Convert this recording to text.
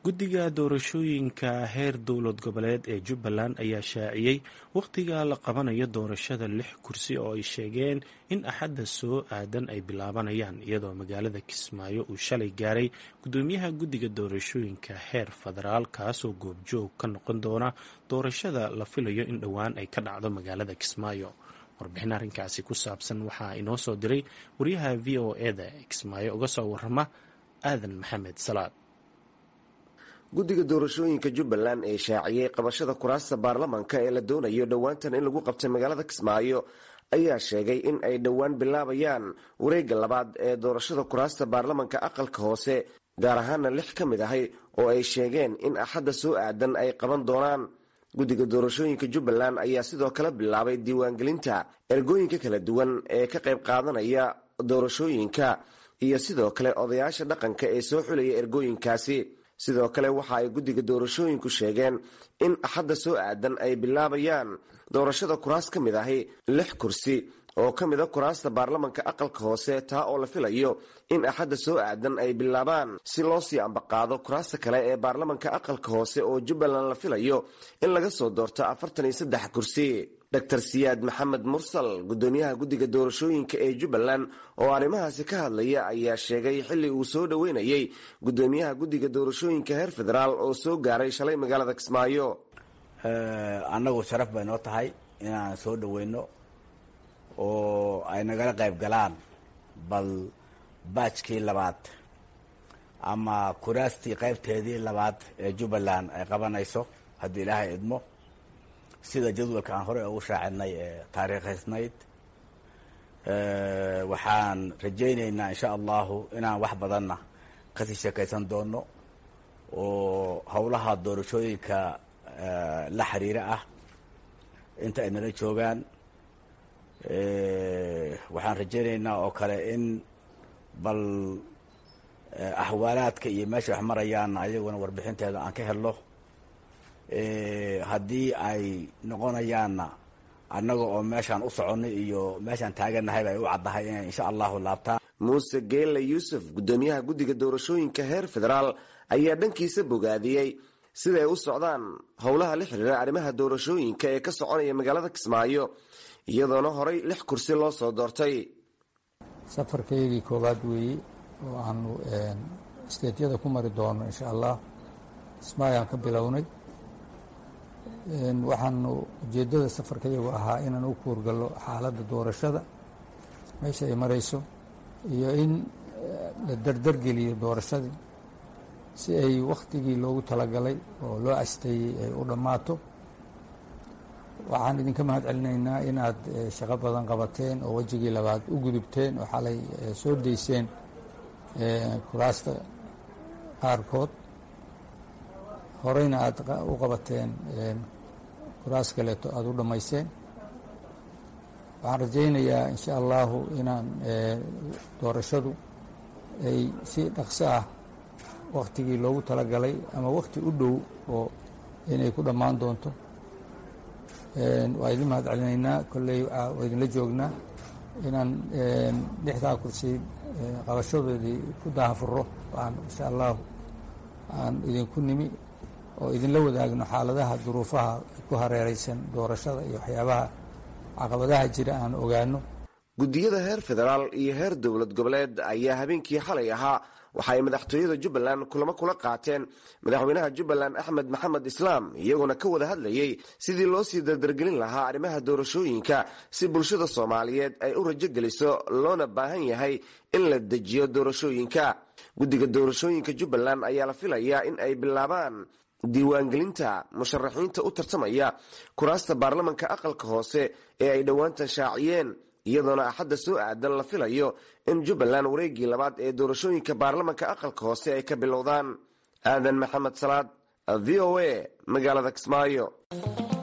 guddiga doorashooyinka heer dowlad goboleed ee jubbaland ayaa shaaciyey wakhtiga la qabanayo doorashada lix kursi oo ay sheegeen in axadda soo aadan ay bilaabanayaan iyadoo magaalada kismaayo uu shalay gaaray guddoomiyaha guddiga doorashooyinka heer federaal kaasoo goobjoog ka noqon doona doorashada la filayo in dhowaan ay ka dhacdo magaalada kismaayo warbixin arrinkaasi ku saabsan waxaa inoo soo diray wariyaha v o eda ee kismaayo uga soo warama aadan maxamed salaad guddiga doorashooyinka jubbaland ee shaaciyey qabashada kuraasta baarlamanka ee la doonayo dhowaantan in lagu qabtay magaalada kismaayo ayaa sheegay in ay dhowaan bilaabayaan wareegga labaad ee doorashada kuraasta baarlamanka aqalka hoose gaar ahaana lix ka mid ahay oo ay sheegeen in axadda soo aadan ay qaban doonaan guddiga doorashooyinka jubbaland ayaa sidoo kale bilaabay diiwaangelinta ergooyinka kala duwan ee ka qayb qaadanaya doorashooyinka iyo sidoo kale odayaasha dhaqanka ee soo xulaya ergooyinkaasi sidoo kale waxa ay guddiga doorashooyinku sheegeen in axadda soo aadan ay bilaabayaan doorashada kuraas ka mid ahi lix kursi oo ka mid a kuraasta baarlamanka aqalka hoose taa oo la filayo in axadda soo aadan ay bilaabaan si loo sii ambaqaado kuraasta kale ee baarlamanka aqalka hoose oo jubbaland la filayo in laga soo doorto afartan iyo saddex kursi dor siyaad maxamed mursal guddoomiyaha guddiga doorashooyinka ee jubbaland oo arrimahaasi ka hadlaya ayaa sheegay xilli uu soo dhoweynayey guddoomiyaha guddiga doorashooyinka heer federaal oo soo gaaray shalay magaalada kismaayo annagu sharaf bay noo tahay inaan soo dhoweyno oo ay nagala qayb galaan bal baajkii labaad ama kuraastii qaybteedii labaad ee jubbaland ay qabanayso haddii ilaahay idmo sida jadwalka aan horey ugu shaacinay ee taariikhaysnayd waxaan rajaynaynaa insha allahu inaan wax badanna kasii sheekaysan doono oo howlaha doorashooyinka la xiriira ah inta ay nala joogaan waxaan rajaynaynaa oo kale in bal axwaalaadka iyo meesha wax marayaanna ayaguna warbixinteeda aan ka helno haddii ay noqonayaanna annaga oo meeshaan u soconay iyo meeshaan taaganahayba ay u caddahay inay insha allahu laabtaan muuse geelle yuusuf guddoomiyaha guddiga doorashooyinka heer federaal ayaa dhankiisa bogaadiyey siday u socdaan howlaha la xiriira arrimaha doorashooyinka ee ka soconaya magaalada kismaayo iyadoona horay lix kursi loo soo doortay safarkaygii koowaad weeye oo aanu isteedyada ku mari doono insha allah kismaayaan ka bilownay waxaanu ujeeddada safarkayagu ahaa inaan u kuurgallo xaaladda doorashada meesha ay marayso iyo in la dardargeliyo doorashadii si ay wakhtigii loogu talagalay oo loo asteeyey ay u dhammaato waxaan idinka mahad celinaynaa inaad shaqo badan qabateen oo wejigii labaad u gudubteen oo xalay soo dayseen kuraasta qaarkood horeyna aad u qabateen kuraas kaleeto aada u dhammayseen waxaan rajaynayaa insha allahu inaan doorashadu ay si dhaqso ah waktigii loogu talagalay ama wakti u dhow oo inay ku dhammaan doonto waa idin mahad celinaynaa kolley waa idinla joognaa inaan lixdaa kursi qabashadoodii ku daahafuro aan insha allahu aan idinku nimi oo idinla wadaagno xaaladaha duruufaha ku hareereysan doorashada iyo waxyaabaha caqabadaha jira aan ogaano guddiyada heer federaal iyo heer dowlad goboleed ayaa habeenkii xalay ahaa waxa ay madaxtooyada jubbaland kulamo kula qaateen madaxweynaha jubbaland axmed maxamed islaam iyagoona ka wada hadlayey sidii loo sii dardargelin lahaa arrimaha doorashooyinka si bulshada soomaaliyeed ay u rajo geliso loona baahan yahay in la dejiyo doorashooyinka guddiga doorashooyinka jubbaland ayaa la filayaa in ay bilaabaan diiwaangelinta musharaxiinta u tartamaya kuraasta baarlamanka aqalka hoose ee ay dhowaantan shaaciyeen iyadoona axadda soo aadan la filayo in jubbaland wareeggii labaad ee doorashooyinka baarlamanka aqalka hoose ay ka bilowdaan aadan maxamed salaad v o a magaalada kismaayo